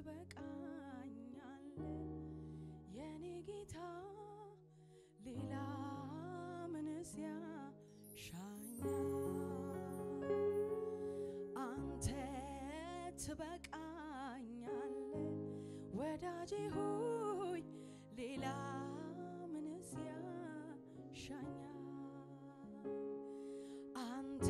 ትበቃኛለ የኔ ጌታ ሌላ ምንስ ያሻኛል አንተ ትበቃኛለ ወዳጄ ሆይ ሌላ ምንስ ያሻኛል አንተ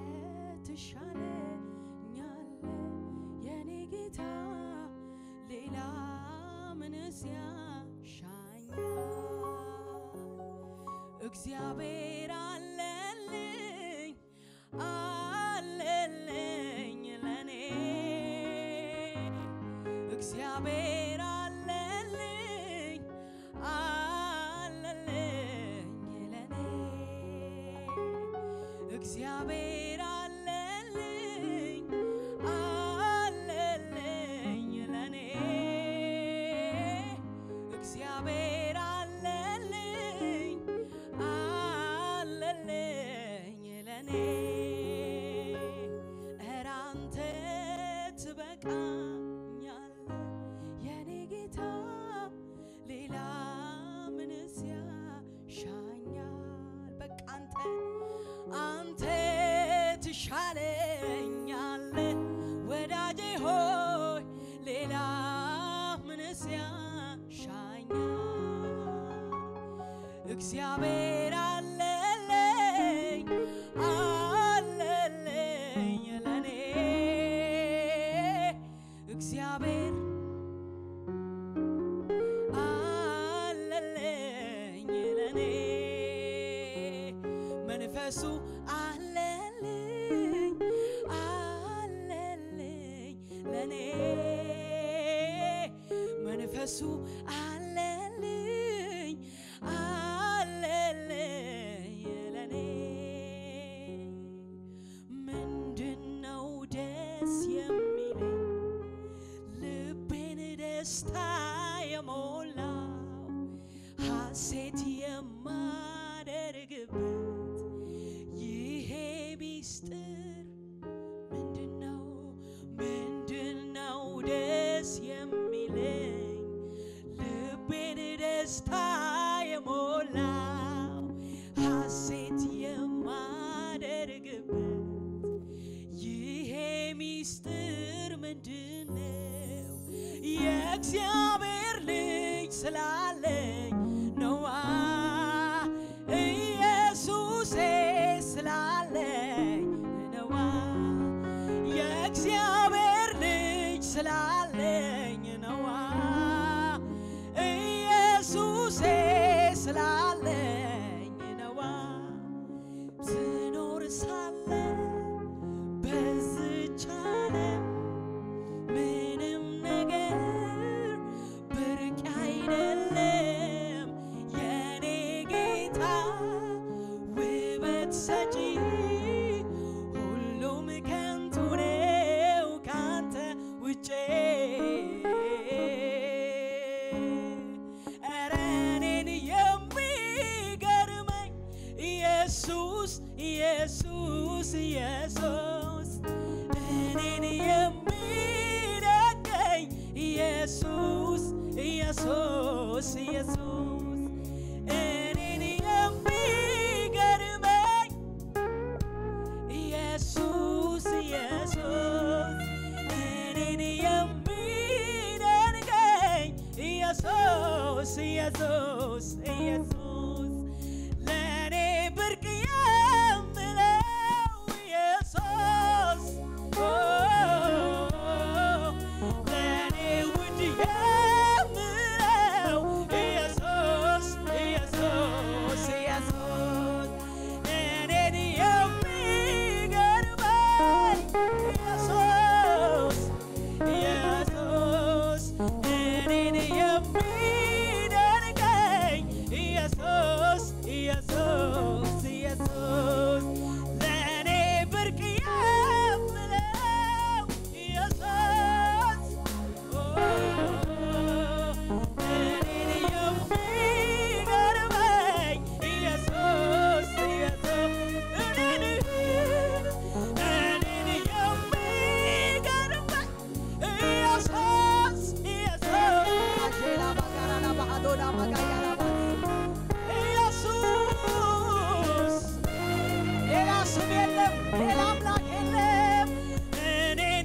ትሻለኛለ የኔ ጌታ ሌላ ምንስ ያሻኛል እግዚአብሔር አለልኝ አለልኝ ለኔ እግዚአብሔር አለልኝ አለልኝ ለኔ እግዚአብሔር አለልኝ አለልኝ ለኔ እግዚአብሔር አለልኝ አለልኝ ለኔ ኧረ አንተ ትበቃኛለ የኔ ጌታ ሌላ ምንስ ያሻኛል በቃ አንተ አንተ ትሻለኛለ ወዳጄ ሆይ ሌላ ምንስ ያሻኛል እግዚአብሔር አለልኝ አለልኝ ለኔ እግዚአብሔር አለልኝ ለኔ መንፈሱ አለልኝ አለልኝ ለኔ መንፈሱ አለልኝ አለልኝ ለኔ ምንድነው ደስ የሚለኝ ልቤን ደስታ የሞላው ሐሴት የማደርግበት ይሄ ሚስጥር ምንድነው? ምንድነው ደስ የሚለኝ ልቤን ደስታ የሞላው ሐሴት የማደርግበት ይሄ ሚስጥር ምንድነው? የእግዚአብሔር ልጅ ስላለኝ ነዋ ኢየሱሴ ስላለኝ ነዋ የእግዚአብሔር ልጅ ስላለኝ ነዋ ኢየሱሴ ስላለኝ ነዋ ስኖር ሳለ በዝች ዓለም ምንም ነገር ብርቅ አይደለም የኔ ጌታ ውበት ሰጪ ሁሉም ከንቱ ነው ካንተ ውጭ ኧረ እኔን የሚገርመኝ ኢየሱስ ኢየሱስ ኢየሱስ እኔን የሚደገኝ ኢየሱስ ኢየሱስ ኢየሱስ እኔን የሚገርመኝ ኢየሱስ ኢየሱስ እኔን የሚደንቀኝ ኢየሱስ ኢየሱስ ኢየሱስ ለእኔ ብርቅ የምለው ኢየሱስ ኦ፣ ለእኔ ውድ የምለው ኢየሱስ ሌላ አምላክ የለም እኔን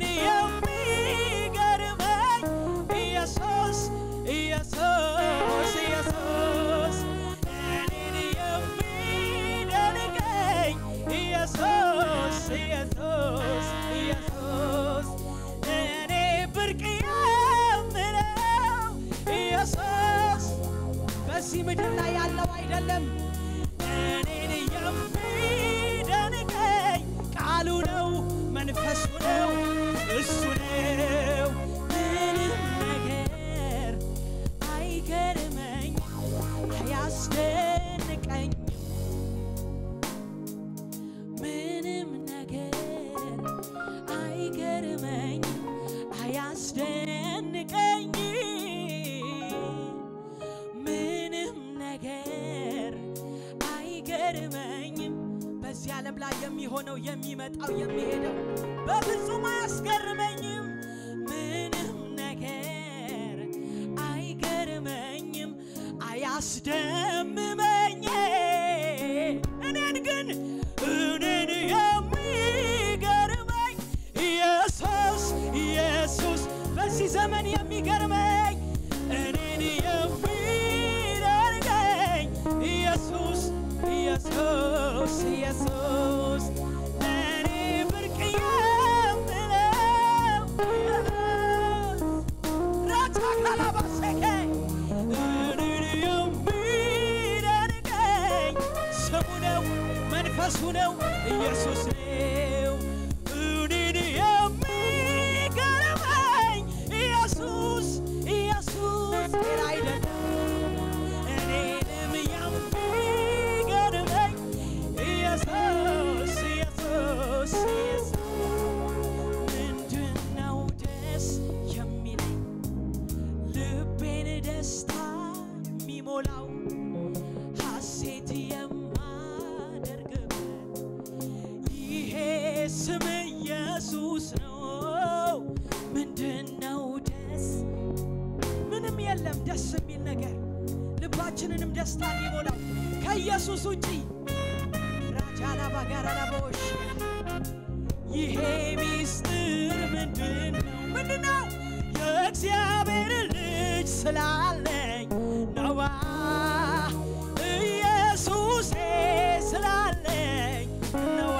የሚገርመኝ ኢየሱስ ኢየሱስ ኢየሱስ እኔን የሚደንቀኝ ኢየሱስ ኢየሱስ ኢየሱስ እኔ ብርቅ የምለው ኢየሱስ በዚህ ምድር ላይ ያለው አይደለም እኔን የሚደንቀኝ ቃሉ ነው መንፈሱ ነው እሱ ነው ምንም ነገር አይገርመኝ አያስደንቀኝ ምንም ነገር አይገርመኝ አያስደንቀኝ ምንም ነገር አይገርመኝም በዚህ ዓለም ላይ የሚሆነው የሚመጣው የሚሄደው በፍጹም አያስገርመኝም ምንም ነገር አይገርመኝም አያስደምመኝ እኔን ግን እኔን የሚገርመኝ ኢየሱስ ኢየሱስ በዚህ ዘመን የሚገርመኝ እኔን የሚደርገኝ ኢየሱስ ኢየሱስ ኢየሱስ እኔ ብርቅ የምለው ራቻ ካላባሰከ እኔን የሚደንቀኝ ስሙ ነው መንፈሱ ነው ኢየሱስ ነው እኔን የሚገርመኝ ኢየሱስ ኢየሱስ ሌላ አይደለም እኔንም የሚገርመኝ ኢየሱስ ኢየሱስ ኢየሱስ ምንድነው ደስ የሚለኝ ልቤን ደስታ የሚሞላው ሐሴት የማደርግበት ይሄ ስም ኢየሱስ ነው። ምንድነው ደስ ምንም የለም ደስ የሚል ነገር ልባችንንም ደስታ የሚሞላው ከኢየሱስ ውጪ ራጃላ ባጋራላ በወሽ ይሄ ሚስጥር ምንድን ነው? ምንድን ነው? የእግዚአብሔር ልጅ ስላለኝ ነዋ ኢየሱሴ ስላለኝ ነዋ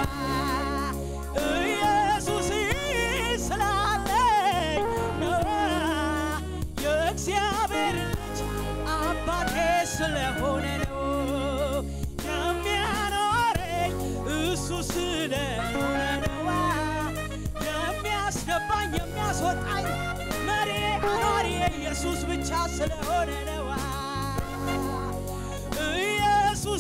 ኢየሱስ ስላለኝ ነዋ የእግዚአብሔር ልጅ አባቴ ስለሆነ ነው የሚያኖረኝ እሱ ስለሆነ ነዋ የሚያስገባኝ የሚያስወጣኝ መሪ አኗሪ ኢየሱስ ብቻ ስለሆነ ነዋ ኢየሱስ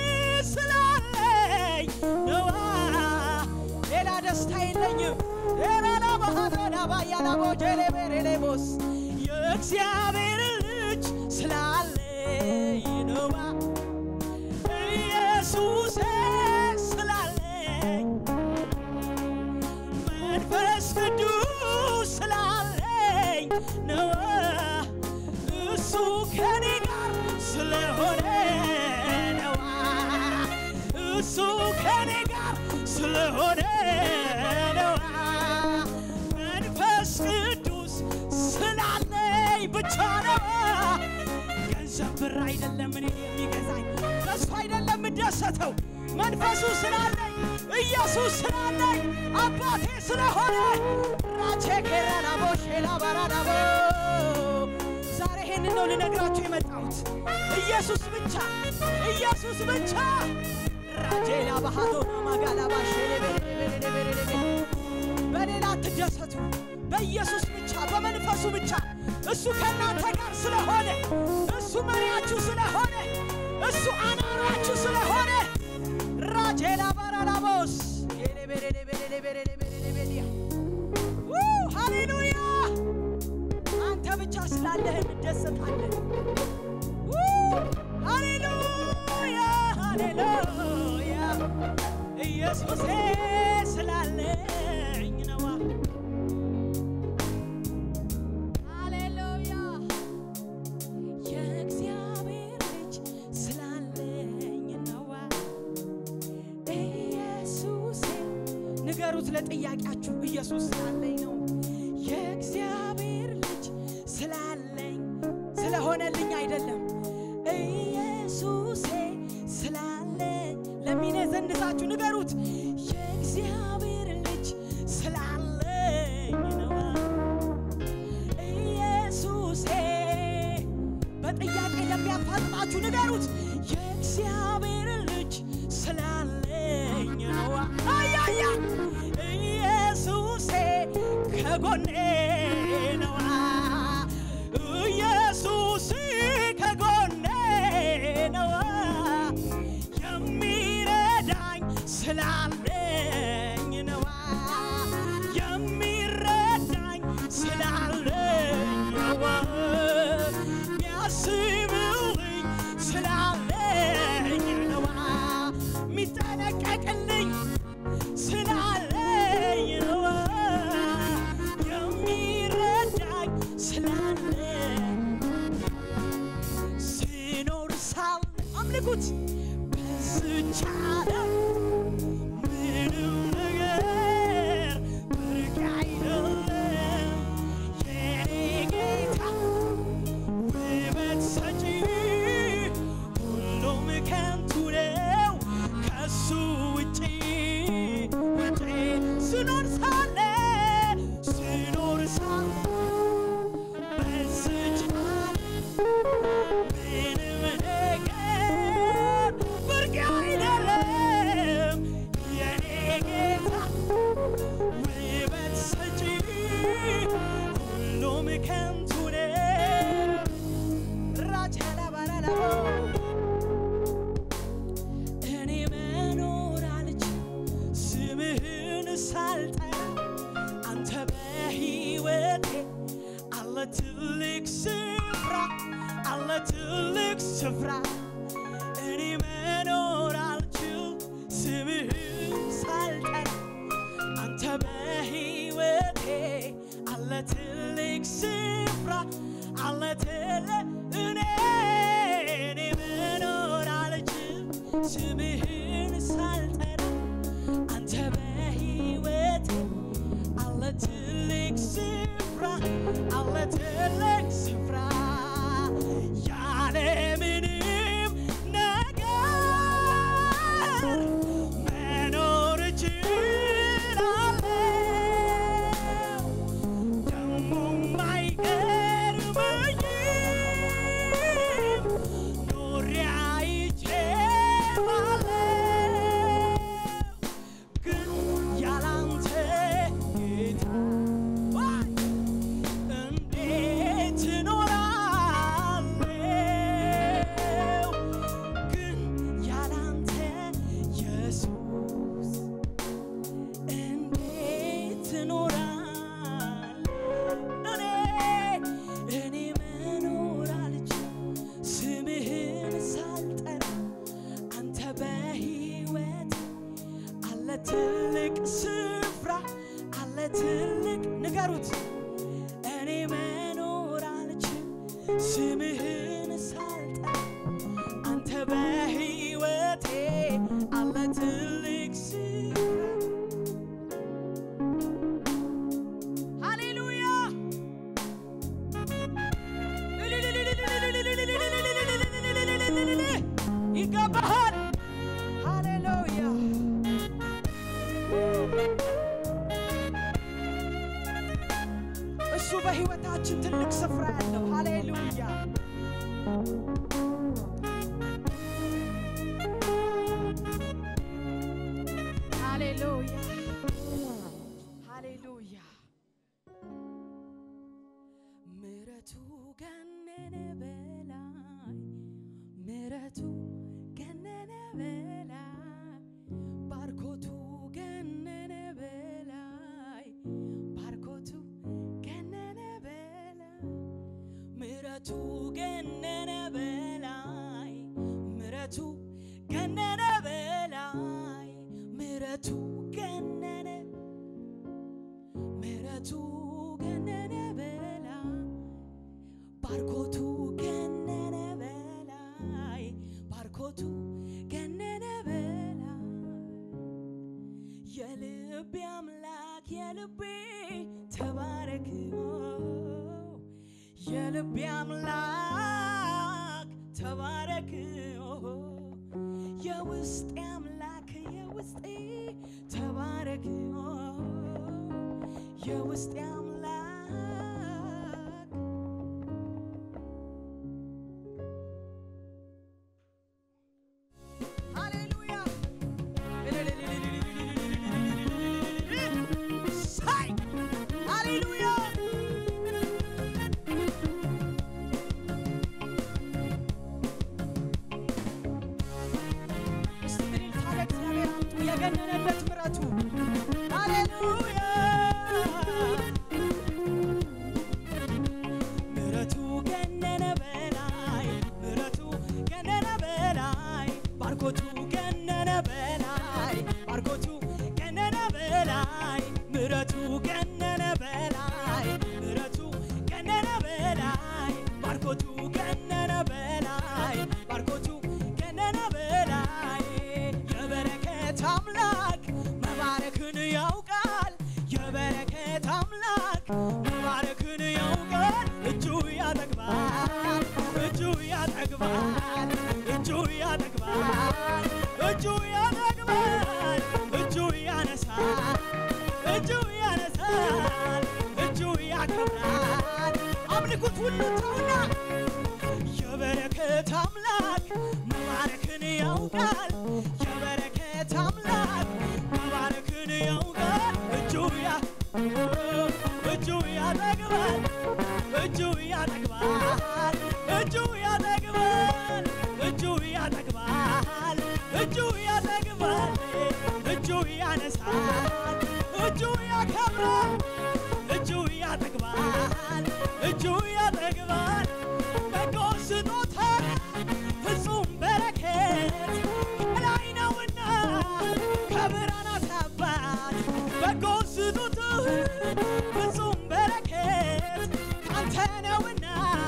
ስላለኝ ነዋ ሌላ ደስታ የለኝም ሌላ ላባሃዳባያላቦጀሌቤሬሌቦስ የእግዚአብሔር ልጅ ስላለኝ ነዋ ኢየሱስ ስላለኝ መንፈስ ቅዱስ ስላለኝ ነዋ እሱ ከኔ ጋር ስለሆነ ነዋ እሱ ከኔ ጋር ስለሆነ ነዋ መንፈስ ቅዱስ ስላለኝ ብቻ ነዋ ገንዘብ ብር አይደለም እኔ የሚገዛኝ በሱ አይደለም የምደሰተው መንፈሱ ስላለኝ ኢየሱስ ስላለኝ አባቴ ስለሆነ ራቼ ኬራናቦ ሼላ ባራናቦ ዛሬ ይሄንን ነው ልነግራችሁ የመጣሁት ኢየሱስ ብቻ ኢየሱስ ብቻ ራጄላ ባህቶ ማጋላ ባሼሌቤሌቤሌቤሌቤ በሌላ አትደሰቱ በኢየሱስ ብቻ በመንፈሱ ብቻ እሱ ከእናንተ ጋር ስለሆነ እሱ መሪያችሁ ስለሆነ እሱ አናራችሁ ስለሆነ ራጄላ ባራላቦስ ሌሌቤሌቤሌቤሌቤሌቤሌቤሌ ሃሌሉያ አንተ ብቻ ስላለህ እንደሰታለን ሃሌሉያ ሃሌሉያ ኢየሱሴ ስላለኝ ነዋ ሃሌሉያ የእግዚአብሔር ልጅ ስላለኝ ነዋ ኢየሱሴ ንገሩት ለጥያቄያችሁ ኢየሱስ ስላለኝ ነው። የእግዚአብሔር ልጅ ስላለኝ ስለሆነልኝ አይደለም። ኢየሱሴ ስላለኝ ለሚነዘንዛችሁ ንገሩት የእግዚአብሔር ልጅ ስላለኝ ነው። ኢየሱሴ በጥያቄ ለሚያፋጥጣችሁ ንገሩት የእግዚአብሔር ልጅ ስላለኝ ነው። አያያ ኢየሱሴ ከጎኔ ነው። ኢየሱስ ከጎኔ ነው። የሚረዳኝ ስላለኝ ነው። የሚረዳኝ ስላለኝ ነው። የሚያስብልኝ ስላለኝ ነው። የሚጠነቀቅልኝ ስላለኝ ነው። የሚረዳኝ ስላለኝ ሲኖር ሳለ አምልኩት በዝች ዓለም ምንም ነገር ብርቅ አይደለም የኔ ጌታ ውበት ሰጪ ሁሉም ከንቱ ነው ከሱ ውጪ ውጪ ስኖር ሳለ ስኖር ሳለ በዝች ምንም ነገር ብርቅ አይደለም የኔ ጌታ ውበት ሰጪ ሁሉም ከንቱ ነው ራቻላባላላቦ እኔ መኖር አልችል ስምህን ሳልጠራ አንተ በሕይወቴ አለ ትልቅ ስፍራ አለ ትልቅ ስፍራ እኔ መኖር አልችል ስምህን ሳልጠራ አንተ በሕይወቴ አለ ትልቅ ስፍራ አለ ትልቅ እኔ እኔ መኖር አልችል ስምህን ሳልጠራ አንተ በሕይወቴ አለ ትልቅ ስፍራ አለ ትልቅ ስፍራ ያለምንም ነገር መኖር እችላለሁ ደሞም አይገርመኝም ኖሬ አይቼዋለሁ ግን ያላንተ ጌታ ዋይ እንዴት እኖራለሁ? ግን ያላንተ ኢየሱስ እንዴት እኖራለሁ? እኔ እኔ መኖር አልችልም ስምህን ሳልጠራ አንተ በሕይወት አለ ትልቅ ስፍራ አለ ትልቅ ንገሩት እኔ መኖር አልችል ስምህን ሳልጠራ አንተ በሕይወቴ አለ ትልቅ ስፍራ ሃሌሉያ ይገባሃል ሃሌሉያ እሱ በሕይወታችን ትልቅ ስፍራ ያለው ሃሌሉያ ሃሌሉያ ሃሌሉያ ምረቱ ገነነ በላይ ምረቱ ገነነ በላይ ባርኮቱ ገነነ በላይ ባርኮቱ ገነነ በላይ ምረቱ ገነነ በላይ ምረቱ ገነነ በላይ ምረቱ ገነነ ምረቱ ገነነ በላይ ባርኮቱ ገነነ በላይ ባርኮቱ ገነነ በላይ የልቤ አምላክ የልቤ ተባረክ የልቤ አምላክ ተባረክ የውስጤ አምላክ የውስጤ ተባረክ የውስጤ አምላክ ሃሌሉያ ሳይ ሃሌሉያ እስቲ እልልታ ለእግዚአብሔር አምጡ የገነነበት ምሕረቱ ሃሌሉያ ምሕረቱ ገነነ በላይ ምሕረቱ ገነነ በላይ ባርኮቱ ገነነ በላይ ባርኮቱ ገነነ በላይ ምሕረቱ ገነነ በላይ ምሕረቱ ገነነ በላይ ባርኮቱ ገነነ በላይ ባርኮቱ ገነነ በላይ የበረከት አምላክ መባረክን ያውቃል የበረከት አምላክ መባረክን ያውቃል እጁ ያጠግባል እጁ ያጠግባል እጁ ያጠግባል እጁ ያጠግባል እጁ ያነሳል እጁ ያነሳል እጁ ያከብራል አምልኩት ሁሉ ተውና የበረከት አምላክ መባረክን ያውቃል የበረከት አምላክ መባረክን ያውቃል እጁ ያ እጁ ያጠግባል እጁ ያጠግባል እጁ ያጠግባል እጁ ያጠግባል እጁ ያጠግባል እጁ ያነሳል እጁ ያከብራል እጁ ያጠግባል እጁ ያጠግባል በጎ ስጦታ ፍጹም በረከት ከላይ ነውና ከብርሃናት አባት በጎ ስጦታ ፍጹም በረከት ካንተ ነውና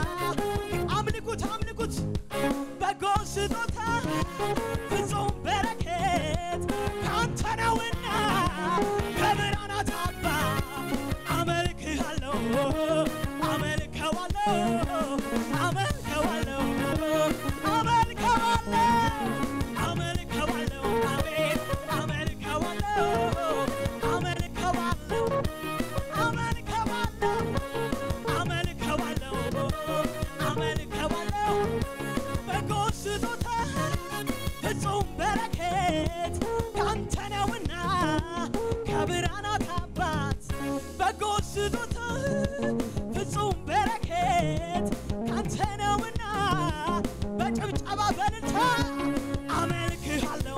አምልኩት አምልኩት በጎ ስጦታ ፍጹም በረከት ካንተ ነውና ከብርሃናት አባት አመልክሃለሁ አመልከዋለሁ አመልከዋለሁ አመልከዋለሁ አመልከዋለሁ አሜን አመልከዋለሁ አመልከዋለሁ አመልከዋለሁ አመልከዋለሁ አመልከዋለሁ በጎ ስጦታ ፍጹም በረከት ካንተ ነውና ከብርሃናት አባት በጎ ስጦታ ፍጹም በረከት ካንተ ነውና በጭብጨባ በልልታ አመልክሃለሁ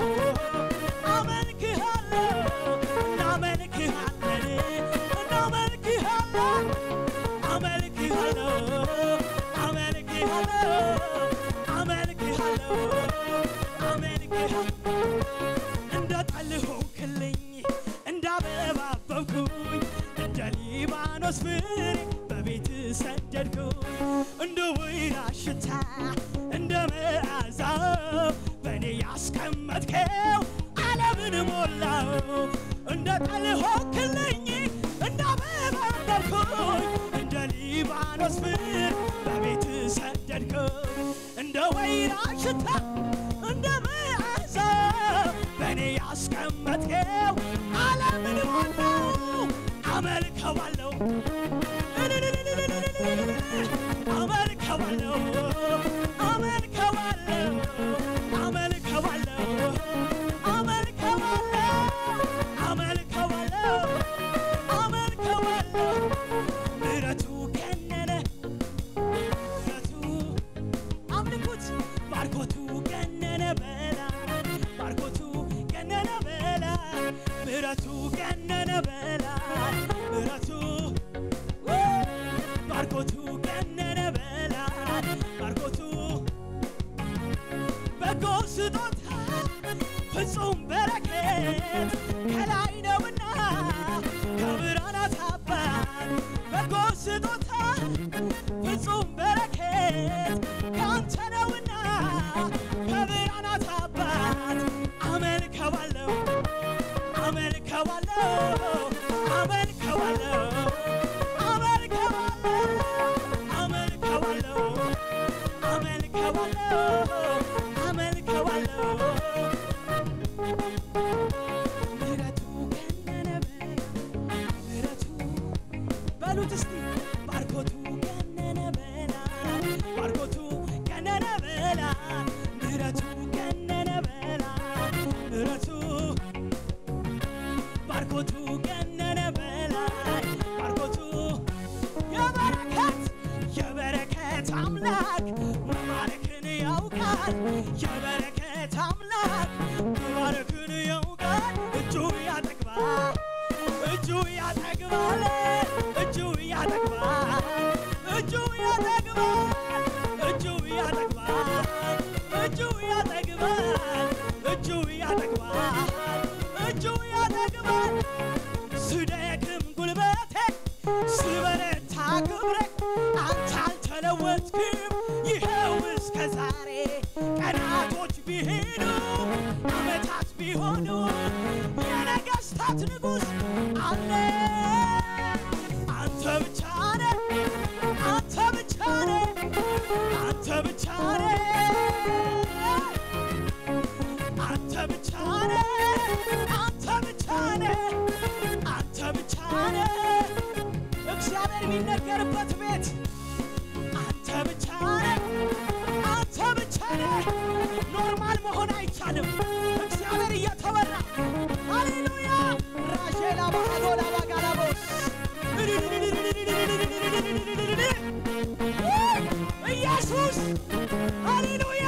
አመልክሃለሁ እናመልክሃለን እናመልክሃለን አመልክሃለሁ አመልክሃለሁ አመልክሃለሁ አመልክሃለሁ እንደ ጠል ሆንክልኝ እንደ አበባ አበብኩኝ እንደ ሊባኖስ ፍሬ በቤት ሰደድኩኝ እንደ ወይራ ሽታ እንደ መዓዛው በእኔ ያስቀመጥከው ዓለምን ሞላው እንደ ጠል ሆንክልኝ እንደ አበባ አበብኩኝ እንደ ሊባኖስ ፍሬ በቤት ሰደድኩኝ እንደ ወይራ ሽታ እንደ መዓዛው በእኔ ያስቀመጥከው ዓለምን ሞላው አመልከዋለሁ አመልከዋለሁ አመልከዋለሁ አመልከዋለሁ አመልከዋለሁ አመልከዋለሁ አመልከዋለሁ ምሕረቱ ገነነ ምሕረቱ አምልኩት ባርኮቱ ገነነ በላይ ባርኮቱ ገነነ በላይ ምሕረቱ ገነነ በላይ ምሕረቱ ባርኮቱ ገነነ በላይ ባርኮቱ በጎ ስጦታ ፍጹም በረከት ከላይ ነውና ከብርሃናት አባት በጎ ስጦታ ፍጹም በረከት ካንተ ነውና ከብርሃናት አባት አመልከዋለሁ አመልከ አመልከዋለሁ አመልከዋለሁ አመልከዋለሁ አመልከዋለሁ አመልከዋለሁ አመልከዋለሁ ምሕረቱ ገነነ ምሕረቱ በሉት እስቲ ባርኮቱ ገነነ በላ ባርኮቱ ገነነ በላ ምሕረቱ ገነነ በላ ምሕረቱ ባርኮቱ ገነነ በላይ ባርኮቱ የበረከት የበረከት አምላክ መባረክን ያውቃል የበረከት አምላክ መባረክን ያውቃል እጁ ያጠግባል እጁ ያጠግባል እጁ ያጠግባል እጁ ያጠግባል እጁ ያጠግባል እጁ ያጠግባል እጁ ያጠግባል እጁ ያጠግባል ስደክም ጉልበቴ ስበረታ ክብሬ አንተ አልተለወጥክም ይኸው እስከ ዛሬ ቀናቶች ቢሄዱ ዓመታት ቢሆኑ የነገሥታት ንጉሥ አለ አንተ ብቻ ነህ አንተ ብቻ ነህ አንተ ብቻ ነህ አንተ ብቻ ነህ አንተ ብቻ ነህ አንተ ብቻ ነህ እግዚአብሔር የሚነገርበት ቤት አንተ ብቻ ነህ አንተ ብቻ ነህ ኖርማል መሆን አይቻልም እግዚአብሔር እየተወራ ሃሌሉያ ራሼላ ባሃዶላ ባጋላቦስ ኢየሱስ ሃሌሉያ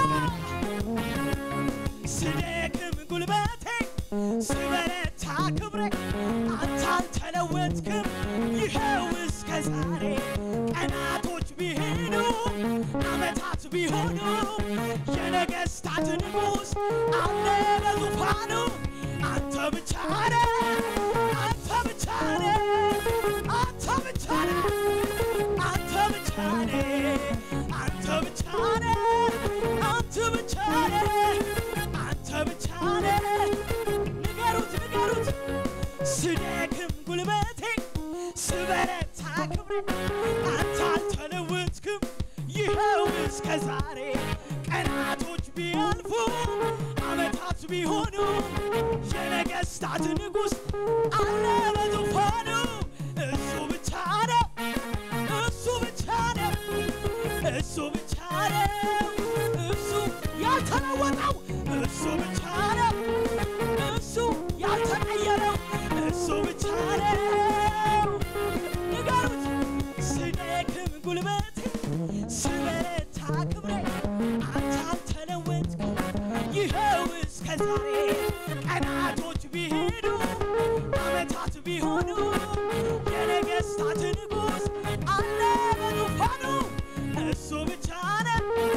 ስደክም ጉልበቴ ስበረታ ክብሬ አንተ አልተለወጥክም ይኸው እስከ ዛሬ ቀናቶች ቢሄዱ ዓመታት ቢሆኑ የነገሥታት ንጉሥ አለ በዙፋኑ አንተ ብቻ ነህ አንተ ብቻ ነህ አንተ ብቻ ነህ አንተ ብቻ ነህ አንተ ብቻ ነህ አንተ ብቻ ነህ አንተ ብቻ ነህ ንገሩት ንገሩት ስደክም ጉልበቴ ስበረታ ክብሬ አንተ አልተለወጥክም ይኸው እስከ ዛሬ ቀናቶች ቢያልፉ ዓመታት ቢሆኑ የነገሥታት ንጉሥ አለ በዙፋኑ እሱ ብቻ ነው እሱ ብቻ ነው እሱ ብቻ ነው እሱ ያልተለወጠው እሱ ብቻ ነው እሱ ያልተቀየረው እሱ ብቻ ነው ንገሩት ስደክም ጉልበቴ ስበረታ ክብሬ አንተ አልተለወጥክም ይኸው እስከ ዛሬ ቀናቶች ቢሄዱ ዓመታት ቢሆኑ የነገሥታት ንጉሥ አለ በዙፋኑ እሱ ብቻ ነው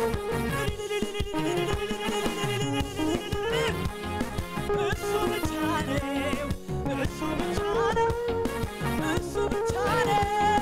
እሱ ብቻ ነው እሱ ብቻ ነው እሱ ብቻ ነው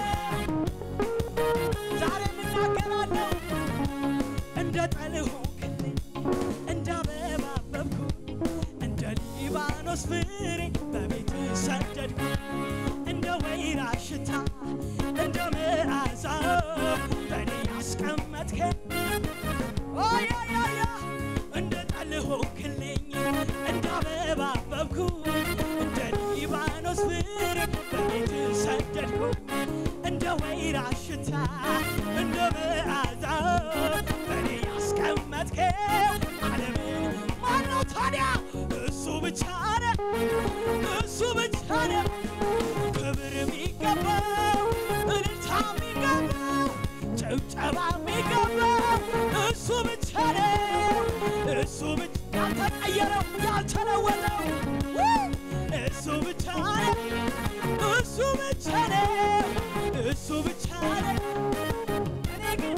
ዛሬ የምናገራለሁ እንደ ጠል ሆንክልኝ እንደ አበባ አበብኩ እንደ ሊባኖስ ፍሬ በቤት ሰደድኩ እንደ ወይራ ሽታ እንደ መዓዛው በእኔ ያስቀመጥከኝ ኦያያያ እንደ ጠል ሆንክልኝ እንደ አበባ አበብኩ እንደ ሊባኖስ ፍሬ በቤት ሰደድኩ እንደ ወይራ ሽታ እንደ መዓዛው በእኔ ያስቀመጥከው ዓለምን ማነው ታዲያ እሱ ብቻ ነው እሱ ብቻ ነው ክብር የሚገባው እልልታ የሚገባው ጭብጨባ የሚገባው እሱ ብቻ ነው እሱ ብቻ ያልተቀየረው ያልተለወጠው ውይ! እሱ ብቻ ነው እሱ ብቻ ነው እሱ ብቻ ነው እኔ ግን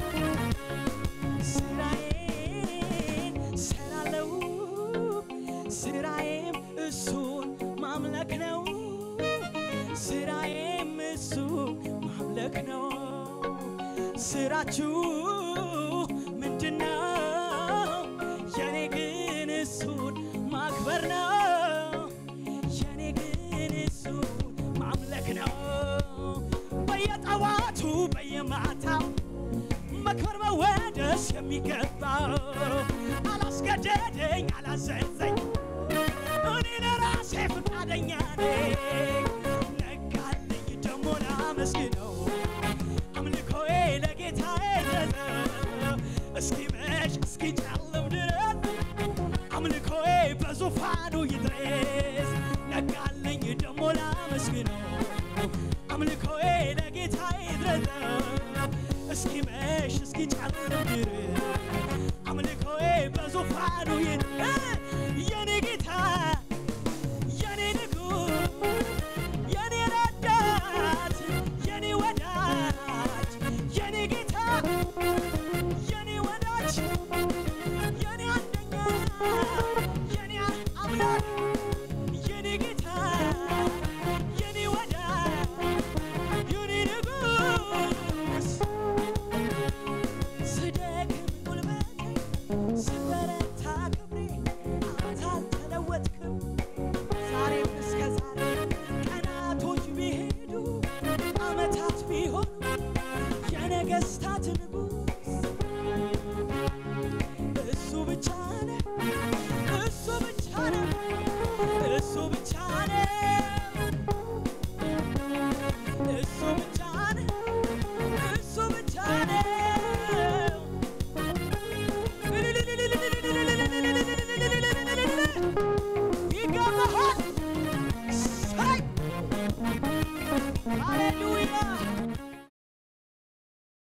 ስራዬን ሰራለው ስራዬም እሱን ማምለክ ነው ስራዬም እሱ ማምለክ ነው ስራችሁ ምንድነው የኔ ግን እሱን ማክበር ነው የኔ ግን በየማታው መክበር መወደስ የሚገባው አላስገደደኝ አላዘዘኝ እኔ ለራሴ ፈቃደኛ ነኝ ነጋልኝ ደሞ ላመስግነው አምልኮዬ ለጌታዬ ነው እስኪመሽ እስኪጨልም ድረስ አምልኮዬ በዙፋኑ ይድረስ ነጋልኝ ደሞ ላመስግነው አምልኮዬ ለጌታዬ ድረስ እስኪመሽ እስኪጨልም ድረስ አምልኮዬ በዙፋኑ ይድረስ